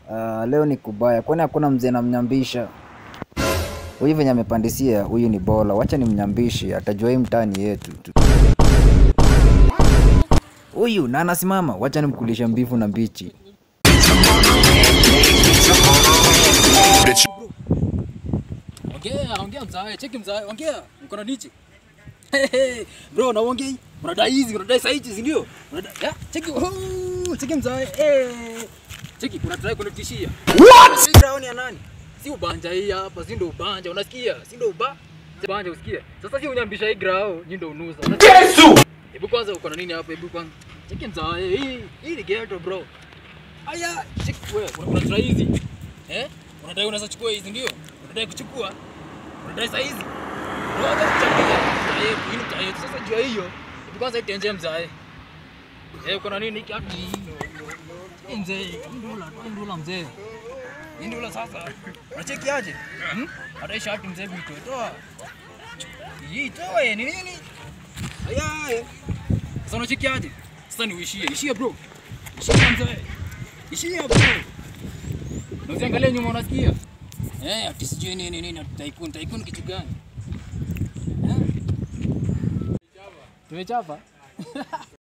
Uh, leo ni kubaya, kwani hakuna mzee namnyambisha huyu venye amepandisia. Huyu ni bola, wacha nimnyambishe, atajua hii mtaani yetu tu. Huyu na anasimama, wacha nimkulishe mbivu na mbichi. Ongea, ongea mzae, cheki mzae, ongea. Mkono nichi. Bro, na ongea. Unadai hizi, unadai saizi, si ndio? Unadai. Ya, cheki. Oh, cheki mzae. Eh. Cheki, kuna try kunitishia. What? Si ground ya nani? Si ubanja hii hapa, si ndio ubanja, unasikia? Si ndio uba? Ubanja usikie. Sasa si unyambisha hii grao, nyi ndio unuza. Yesu! Hebu kwanza uko na nini hapa? Hebu kwanza. Cheki mzae, hii hii ni ghetto bro. Aya, cheki wewe, kuna kuna try hizi. Eh? Unadai unaweza chukua hizi ndio? Unadai kuchukua? Unadai saa hizi? Unataka kuchambia? Mzae, hii ni mtaa yetu. Sasa jua hiyo. Hebu kwanza itenje mzae. Eh, kuna nini hiki hapa? Hii mzee, hii ndula, hii ndula mzee. Hii ndula sasa. Unacheki aje? Hmm? Hata shati mzee bito. Toa. Hii toa ni nini? Aya. Sasa unacheki aje? Sasa ni uishie. Ishie bro. Ishie mzee. Ishie bro. Na usiangalie nyuma unasikia? Eh, ati sijui nini nini tycoon, tycoon kitu gani? Eh? Tumechapa.